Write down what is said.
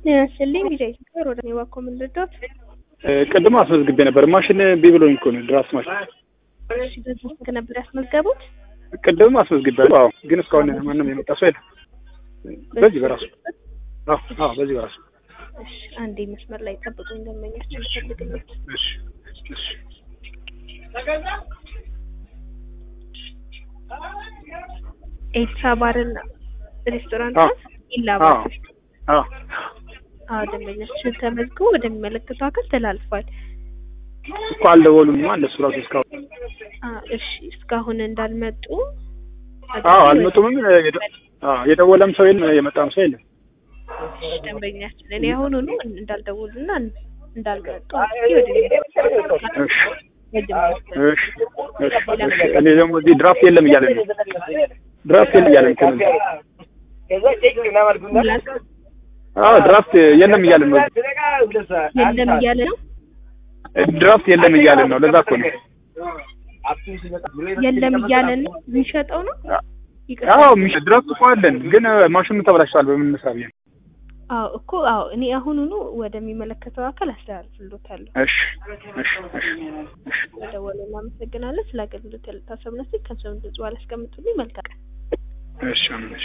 ስልኝ ቢጃ ይስከር ወደ ኔዋ ኮምንድዶት ቅድም አስመዝግቤ ነበር። ማሽን እምቢ ብሎኝ እኮ ነው ድራፍት ማሽን። እሺ በዚህ ስልክ ነበር ያስመዝገቡት? ቅድም አስመዝግቤያለሁ። አዎ፣ ግን እስካሁን ማንም የመጣ ሰው የለም። በዚህ በራሱ አዎ፣ አዎ፣ በዚህ በራሱ እሺ፣ አንዴ መስመር ላይ ጠብቁኝ። ደንበኛችን ይፈልግልኝ። እሺ፣ እሺ። ኤልሳ ባርና ሬስቶራንት አዎ፣ ይላባል። አዎ፣ አዎ፣ ደንበኛችን ተመዝግቦ ወደሚመለከተው አካል ተላልፏል። እኮ አልደወሉኝማ እነሱ ራሱ እስካሁን። አዎ፣ እሺ፣ እስካሁን እንዳልመጡ አዎ፣ አልመጡምም። የደ- አዎ፣ የደወለም ሰው የለም፣ የመጣም ሰው የለም። እሺ፣ ደንበኛችን እኔ አሁኑኑ እንዳልደውሉና እንዳልመጡ ወደ እሺ፣ እሺ፣ እሺ፣ እሺ። እኔ ደግሞ እዚህ ድራፍት የለም እያለ ነው። ድራፍት የለም እያለ ነው። አዎ፣ ድራፍት የለም እያለ ነው። የለም እያለ ነው። ድራፍት የለም እያለ ነው። ለዛ እኮ ነው። የለም እያለ ነው። የሚሸጠው ነው። አዎ፣ የሚሸ- ድራፍት እኮ አለን፣ ግን ማሽኑ ተበላሽቷል። በምን እንስራ ብዬ ነው። አዎ እኮ አዎ፣ እኔ አሁኑኑ ወደሚመለከተው አካል አስተላልፍሎታለሁ። እሺ፣ እሺ፣ እሺ፣ እሺ። ደወለ። እናመሰግናለን ስለ አገልግሎት ያለታሰብነት ከምሰምን ጽዋል ያስቀምጡልኝ። መልካም ቀን። እሺ፣ አሜን።